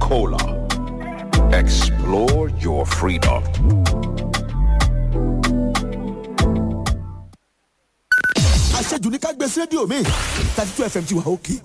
Coca-Cola. Explore your freedom. àṣejù ní ká gbé sí rédíò mi thirty two fm ti wà òkè.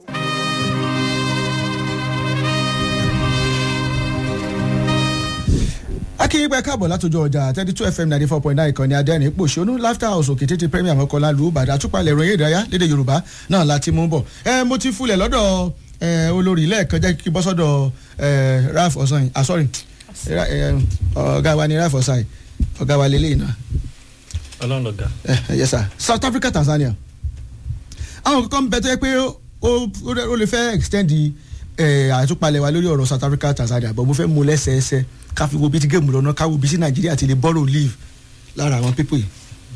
akínyìnbẹ káàbọ̀ látọjọ́ ọjà thirty two fm ninety four point nine ìkànnì adẹ́rìn pòṣónú laughter house òkè tètè premier mọ́kànlá lu ìbàdàn àtúpalẹ̀ ìròyìn ìdárayá lédè yorùbá náà láti mú bọ̀ ẹ mo ti fulẹ̀ lọ́dọ̀ ẹ olórí lẹ́ẹ̀kan jẹ́ kí bọ́ sọ́dọ̀ ẹ ralph ọ̀sán ah sorry Ra- ẹ, ọ̀gá wa ni ralph ọ̀sán ọ̀gá wa lélẹ́yìn náà ọlọ́run lọ́gà. Eh, yes sir south africa tanzania àwọn kankan bẹ tó yẹ pé ó ó lè fẹ́ extend eh, àtúpalẹ̀ wa lórí ọ̀rọ̀ south africa tanzania but mo fẹ́ mú lẹ́sẹẹsẹ ká fi wo bí ti géèmù lọ́nà ká wo bí sí nàìjíríà ti lè borrow leave lára àwọn pípò yìí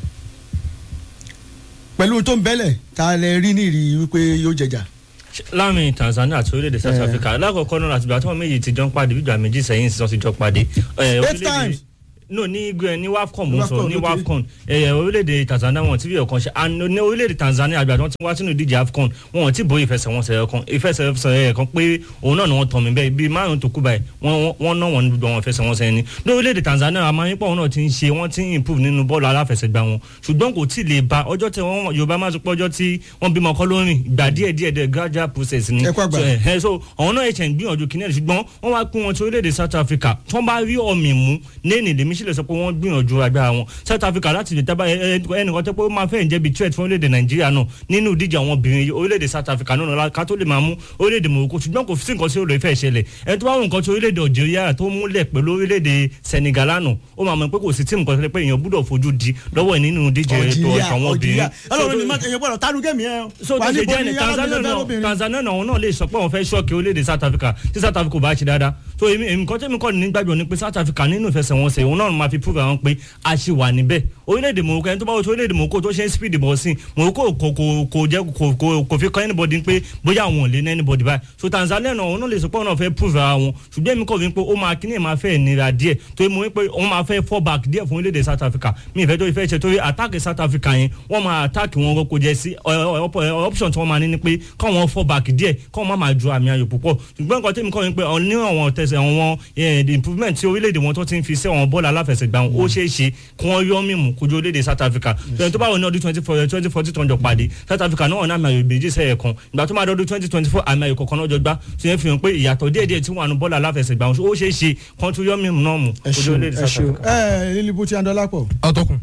pẹ̀lú tó ń bẹ́lẹ̀ ta lẹ rí nírì wípé yóò jẹjà láàrin tanzania àti orílẹ̀-èdè south Eh. africa lákọ̀ọ́kọ́ náà àtìgbà tí wọ́n méjì ti jọ ń pàdé bíjà méjì sẹ́yìn sí wọ́n ti jọ pàdé. Eh, orílẹ̀-èdè- times. no ní gbẹ ní wafcon mo ń sọ Wafcon, ní okay. wafcon ẹyẹ orílẹ̀-èdè tanzania wọn ti fi ọ̀kan ṣe and ní orílẹ̀-èdè tanzania àgbà tí wọ́n ti wá sínú ìdíje afcon wọn ò tí bóyá ìfẹsẹ̀wọnsẹ̀ ẹ̀kan ìfẹsẹ̀wọnsẹ̀ ẹ̀kan pé òun náà ni wọ́n tọ̀ mí bẹ́ẹ̀ bíi márùn tó kú báyìí wọ́n wọ́n náà wọ́n ní gbogbo àwọn ìfẹsẹ̀wọnsẹ̀ ni ní orílẹ̀-èdè tanzania àmọ́ nípa òun náà ti ń ṣe wọ́n ti ń improve nínú bọ́ọ̀lù aláfẹsẹ̀gbá wọn ṣùgbọ́n kò tí ì lè ba ọjọ́ tí wọ́n yorùbá máa ń sọ pé ọjọ́ tí wọ́n bímọ kọ́ lórin gbà díẹ̀ díẹ̀ díẹ̀ gradual process ni Ẹ kú àgbà. So, ẹ ẹ so àwọn náà ẹ̀ṣẹ̀ ń gbìyànjú kìnìún ṣùgbọ́n wọ́n wá pín wọn tí orílẹ̀-èdè south africa tí wọ́n bá rí ọ̀mì mú lẹ́nìí lèmi sì lè sọ pé wọ́n gbìyànjú agbára wọn south africa láti lè tábà ẹnìkan tó pé ó máa fẹ́ jẹ́ bí threat fún orílẹ̀-èdè nàìjíríà náà nínú ìdíje àwọn obìnrin orílẹ̀-èdè south africa náà ká tó lè máa mú orílẹ̀-èdè morocco ṣùgbọ́n kò sí nǹkan tí ó lè fẹ́ ṣẹlẹ̀ ẹni tó bá wù nǹkan tí orílẹ̀-èdè algeria tó múlẹ̀ pẹ̀lú orílẹ̀-èdè senegal lánàá ó máa mọ̀ pé kò sí tíìmù kan tó lè pé èèyàn gbúdọ̀ fojú di lọ́wọ́ ẹ̀ nínú ìdíje ètò àwọn obìnrin ọlọ́run ni má èèyàn gbọ́dọ̀ tánú gẹ̀mí ẹ so tó ṣe jẹ́ ní tanzania náà tanzania náà wọn náà lè sọ pé wọn fẹ́ ṣọ́ọ̀kì orílẹ̀-èdè south africa tí south africa ò bá ṣe dáadáa so èmi èmi kan tẹ́mi kọ́ ní gbàgbọ́ ni pé south africa nínú ìfẹsẹ̀wọnsẹ̀ òun náà máa fi prove àwọn pé a ṣì wà níbẹ̀ orílẹ̀-èdè morocco ẹni tó bá wọ́n tó orílẹ̀-èdè morocco tó ṣe ń speed ball sí morocco kò kò kò jẹ́ kò kò kò fi kọ́ anybody pé bóyá àwọn ò lé ní anybody báyìí so tanzania náà òun náà lè sọ pé òun náà fẹ́ prove ara wọn ṣùgbọ́n èmi kọ́ fi pé ó máa kíní ẹ̀ máa fẹ́ nira díẹ̀ tó yẹ mo wí pé òun máa fẹ́ fall back díẹ̀ fún orílẹ̀-èdè south africa mi ìfẹ́ tó ìfẹ́ ṣe torí attack south africa yẹn wọ́n máa attack wọn kò jẹ́ sí ọ- ọ- ọ- option tí wọ́n máa ní ni pé káwọn fall back díẹ̀ káwọn má máa ju àmì ayò púpọ̀ ṣùgbọ́n nǹkan tẹ́mi kọ́ ni pé ọ- ní àwọn tẹ̀sẹ̀ àwọn eh, the improvement tí orílẹ̀-èdè wọn tó ti ń fi sí àwọn bọ́ọ̀lù aláfẹsẹ̀gbá wọn ó ṣeé ṣe kí wọ́n yọ mímú kojú orílẹ̀-èdè south africa tẹ̀yìn tó bá wọ ní ọdún twenty four twenty four tó ń jọ pàdé south africa náà wọn ní àmì ayò méjì sẹ́yẹ̀ kan ìgbà tó máa dọ́dún twenty twenty four àmì ayò kọ̀ọ̀kan náà jọ gbá tó yẹn fi hàn pé ìyàtọ̀ díẹ̀díẹ̀ tí wọ́n àánú bọ́ọ̀lù aláfẹsẹ̀gbá wọn ó ṣeé ṣe kán tún yọ mímú náà mú ẹ kojú ṣeun orílẹ̀-èdè ẹ south ṣeun africa. ẹ lílibu tí a ń dọ́là pọ̀ atọ́kùn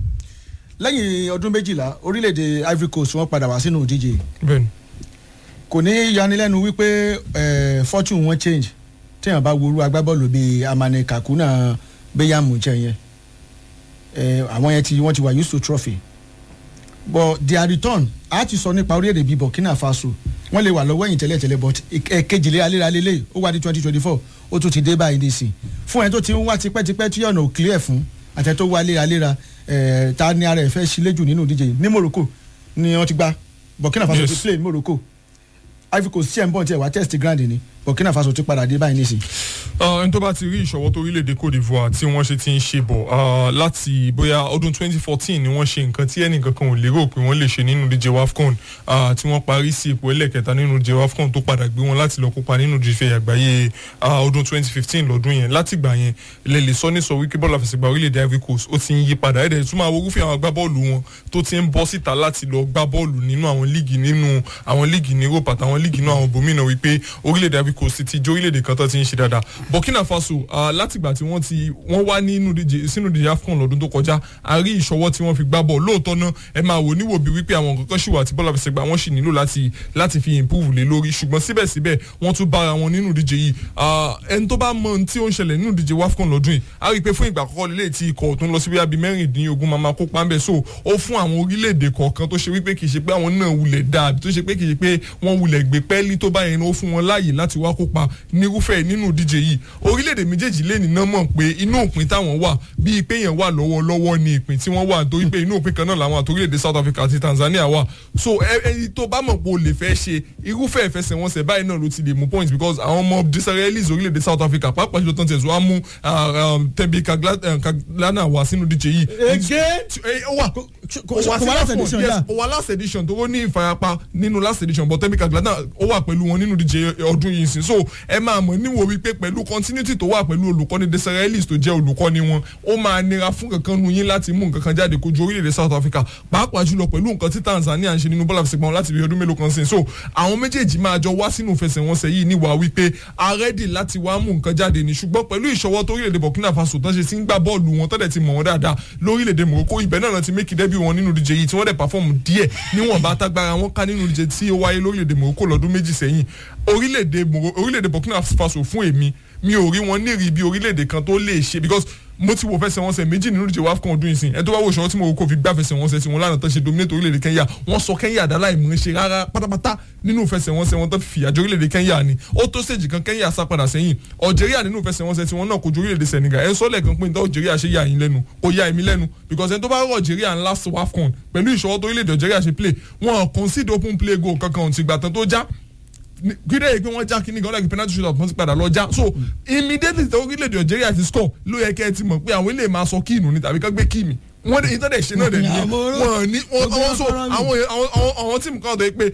lẹ́yìn ọdún méjìlá orílẹ̀-èdè ivory coast wọ́n padà wá sínú ìdíje bẹ́ẹ̀ni kò ní yanilẹ́nu wípé eh, fortune wọn change téèyàn bá worú agbábọ́ọ̀lù bíi amane kakuna beyamu jẹ yẹn Eh, àwọn yẹn ti wọ́n ti wà used to trophy but their return a ti sọ nípa orílẹ̀-èdè bíi burkina faso wọ́n lè wà lọ́wọ́ ẹ̀yìn tẹ́lẹ̀tẹ́lẹ̀ but kejìlé aléraléle ó wá di twenty twenty four ó tún ti dé báyìí nísìn fún ẹni tó ti ń wá tipẹ́tipẹ́ tí ọ̀nà ò clear fún àtẹ tó wá léraléra eh, ta ni ara ẹ̀ fẹ́ sílé jù nínú ìdíje yìí ní morocco ni wọ́n ti gba burkina faso Yes. ti play ní morocco ivory coast tí ẹ̀ ń bọ̀ tí ẹ̀ wá test grand ni burkina faso ti padà dé báyìí nísìn. ẹni tó bá ti rí ìṣọwọ́ tó orílẹ̀-èdè cote divoire tí wọ́n ṣe ti ń ṣe bọ̀ ah, láti bóyá ọdún 2014 ni wọ́n ṣe nǹkan tí ẹnìkan kan ò lérò pé wọ́n lè ṣe nínú díje wafcon ah, tí wọ́n parí sí ipò ẹlẹ́kẹta nínú díje wafcon tó padà gbé wọn láti lọ kópa nínú díje àgbáyé ah, ọdún 2015 lọ́dún yẹn láti gbà yẹn lè lè sọ ní sọ wípé bọ́ọ̀lù àfẹsẹ̀gbá orílẹ̀-èdè ivory coast ó ti ń yí padà ẹ̀dẹ̀ tún máa wo irúfẹ́ àwọn agbábọ́ọ̀lù wọn tó ti ń bọ́ síta láti lọ gbá bọ́ọ̀lù nínú àwọn líìgì nínú àwọn líìgì ní europe àtàwọn líìgì nínú àwọn bòmínà wípé orílẹ̀-èdè ivory coast ti jẹ́ orílẹ̀-èdè kan tó ti ń ṣe dáadáa burkina faso ah, látìgbà tí wọ́n ti wọ́n wá nínú díje sínú díje afcon lọ́dún tó kọjá a rí ìṣọwọ́ tí wọ́n fi gbá bọ̀ lóòótọ́ náà ẹ máa wò níwò bí wípé àwọn kankan ṣì wà tí bọ́lá fẹsẹ̀ gbà wọ́n sì nílò láti láti fi improve lé lórí ṣùgbọ́n síbẹ̀síbẹ̀ wọ́n tún bára wọn nínú díje yìí Ah, ẹni tó bá mọ ohun tí ó ń ṣẹlẹ̀ nínú díje wafcon lọ́dún yìí a rí i pé fún ìgbà àkọ́kọ́ lélẹ̀ tí ikọ̀ tó ń lọ sí bíi mẹ́rìndínlógún máa máa kópa ń bẹ̀ so ó fún àwọn orílẹ̀-èdè kọ̀ọ̀kan tó ṣe wípé kì í ṣe pé àwọn náà wulẹ̀ dáa àbí tó ṣe pé kì í ṣe pé wọ́n wulẹ̀ gbé pẹ́ẹ́lí tó báyẹn ó fún wọn láàyè láti wá kópa nírúfẹ́ nínú díje yìí orílẹ̀-èdè méjèèjì lè nínà mọ̀ pé inú òpin táwọn wà bíi pé yẹn wà lọ́wọ́lọ́wọ́ ni ìpín tí wọ́n wà torí pé inú òpin kan náà làwọn àti orílẹ̀-èdè South Africa àti Tanzania wà so ẹ- ẹni tó bá mọ̀ pé o lè fẹ́ ṣe irúfẹ́ ìfẹsẹ̀wọnsẹ̀ báyìí náà ló ti lè mú points because àwọn ọmọ Israelis orílẹ̀-èdè South Africa pàápàá jùlọ tán tẹ̀síwá mú Tembi Kaglana wá sínú díje yìí. Again? Eh, ó wà kò- ó wá kò wá last sí edition, yes, yeah. ó wá last edition tó ó ní ìfarapa nínú last edition but Tembi Kaglana ó wà pẹ̀lú wọn nínú díje ọdún yìí ìsìn so ẹ máa mọ̀ níwò wípé pẹ̀lú continuity tó wà pẹ̀lú olùkọ́ni Desiree Ellis tó jẹ́ olùkọ́ni wọn ó máa nira fún kankan nu yín láti mú nǹkan kan jáde kojú orílẹ̀-èdè South Africa pàápàá jùlọ pẹ̀lú nǹkan tí Tanzania ń ṣe nínú bọ́ọ̀lù àfẹsẹ̀gbọ̀n láti bí ọdún mélòó kan sìn so àwọn méjèèjì máa jọ wá sínú ìfẹsẹ̀wọnsẹ̀ yìí níwà wípé arẹ́dì láti wá mú nǹkan jáde ní ṣùgbọ́n pẹ̀lú ìṣọwọ́ tó orílẹ̀-èdè Burkina Faso tán ṣe ti ń gbá bọ́ọ̀lù wọn tọ́dẹ̀ ti mọ̀ wọ́n dáadáa lórílẹ̀-èdè Morocco ibẹ̀ náà ti mékì dẹ́bí wọn nínú ìdíje yìí tí wọ́n dẹ̀ pàfọ́ọ̀mù díẹ̀ níwọ̀nba tágbára wọn ká nínú ìdíje tí ó wáyé lórílẹ̀-èdè Morocco lọ́dún méjì sẹ́yìn orílẹ̀-èdè Burkina Faso fún èmi mi ò rí wọn nírìí bí orílẹ̀-èdè kan tó lè ṣe because mo ti wo fẹsẹ̀wọnsẹ̀ méjì nínú ìdíje wafcon ọdún yìí sìn ẹ tó bá wo ìṣòro tí Morocco fi gbá fẹsẹ̀wọnsẹ̀ tí wọn lánàá tó ṣe dominate orílẹ̀-èdè Kenya wọ́n sọ Kenya àdá láì mú ṣe rárá pátápátá nínú fẹsẹ̀wọnsẹ̀ wọn tó fi àjọ orílẹ̀-èdè Kenya ni ó tó stage kan Kenya sá padà sẹ́yìn Algeria nínú fẹsẹ̀wọnsẹ̀ tí wọn náà kojú orílẹ̀-èdè Senegal ẹ sọ lẹ́ẹ̀kan pé nítorí Algeria ṣe yà yín lẹ́nu kò yà èmi lẹ́nu because ẹni tó bá rọ Algeria ńlá wafcon pẹ̀lú ìṣòro tó orílẹ̀-èdè Algeria ṣe play wọn concede open play goal kankan ti gbà tán tó já gbídé yìí pé wọ́n já kíní gan-an penalty shootout wọ́n ti padà lọ já so immediately tí orílẹ̀-èdè Algeria ti score ló yẹ kẹ́ ẹ ti mọ̀ pé àwọn ilé máa sọ kíìnù ni tàbí ká gbé kíìmì wọ́n dẹ̀ ìtọ́dẹ̀ ṣe náà dẹ̀ nìyẹn wọ́n ní wọ́n so àwọn àwọn tíìmù kan tó yẹ pé